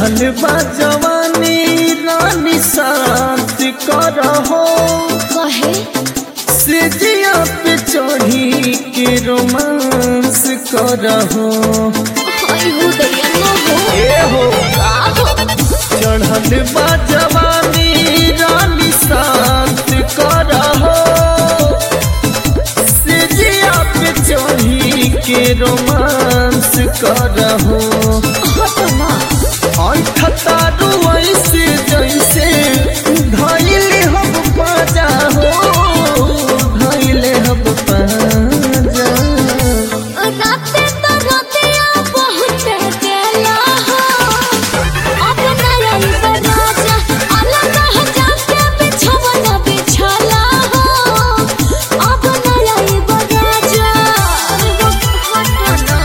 चढ़ल बा जवानी रानी शांत करहो कहे सेजिया पे चढ़ी के रोमांस करहो हाय हो दैया न हो ए हो का हो चढ़ल बा जवानी रानी शांत करहो सेजिया पे चढ़ी के रोमांस करहो हटो ना अंठतारू ऐसे जैसे धैले हम पाजा हो धैले हम पाजा राते तो रातिया बहुत देला हो अब ना आई बराजा अलग हो जाके बिछवन बिछला हो अब ना आई बराजा हटो ना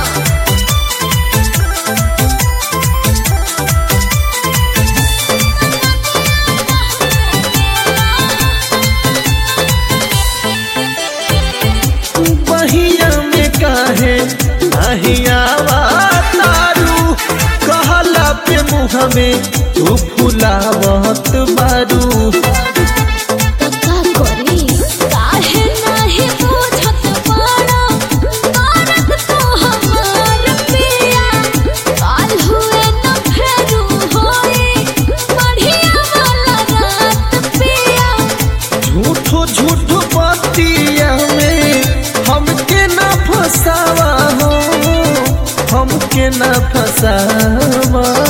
बहिया में काहे अहियावा तारू कहला पे मुँह में तू फुलावत बारू का करी काहे नाही बुझत पाड़ा मारत तो हमार पिया काल हुए न फेरू होई बढ़िया वाला रात पिया झूठो झूठो बतिया में हमके ना फसावा हो हमके ना फसावा